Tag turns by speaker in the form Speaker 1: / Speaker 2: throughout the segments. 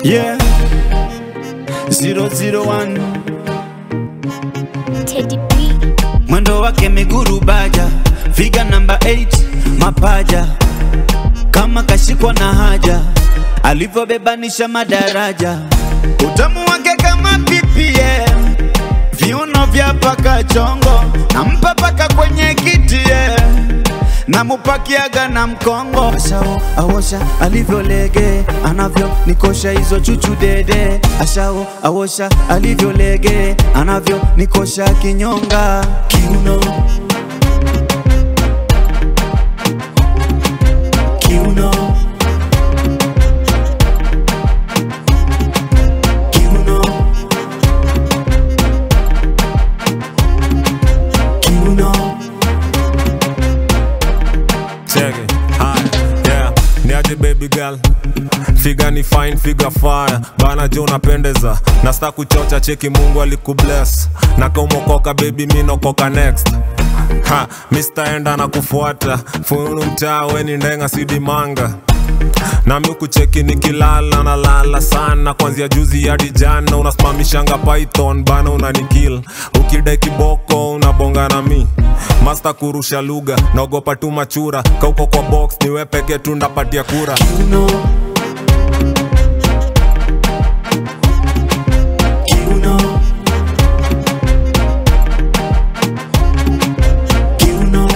Speaker 1: Yeah. 001
Speaker 2: Teddy B.
Speaker 1: mwendo wake miguru baja, figa namba 8 mapaja, kama kashikwa na haja, alivyobebanisha madaraja, utamu wake kama PPM, viuno vya paka chongo, nampa paka kwenye kiti yeah. namupakiaga na mkongo ashao awosha alivyolege anavyo nikosha hizo chuchu dede ashao awosha alivyolege anavyo nikosha kinyonga kiuno kiuno kiuno kiuno
Speaker 3: Check it. Haya, yeah. Niaje baby girl figa ni fine figa fire bana jo unapendeza nasta kuchocha cheki mungu alikubless na kaumokoka baby mi nokoka next ha Mr. enda na kufuata funu mtaa weni ndenga sidimanga nami kucheki nikilala na lala sana kwanzia juzi hadi jana unasimamishanga python bana unanikil ukidai kiboko unabonga na mi masta kurusha lugha naogopa tu machura kauko kwa box niwe peke tu ndapatia kura
Speaker 1: Kiuno. Kiuno. Kiuno.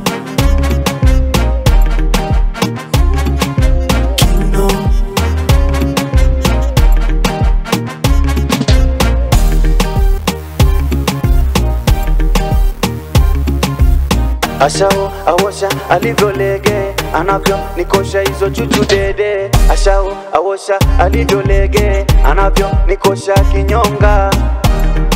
Speaker 1: Kiuno. Ashao awosha alivyolege anavyo nikosha hizo chuchu dede Ashao awosha alivyolege anavyo nikosha kinyonga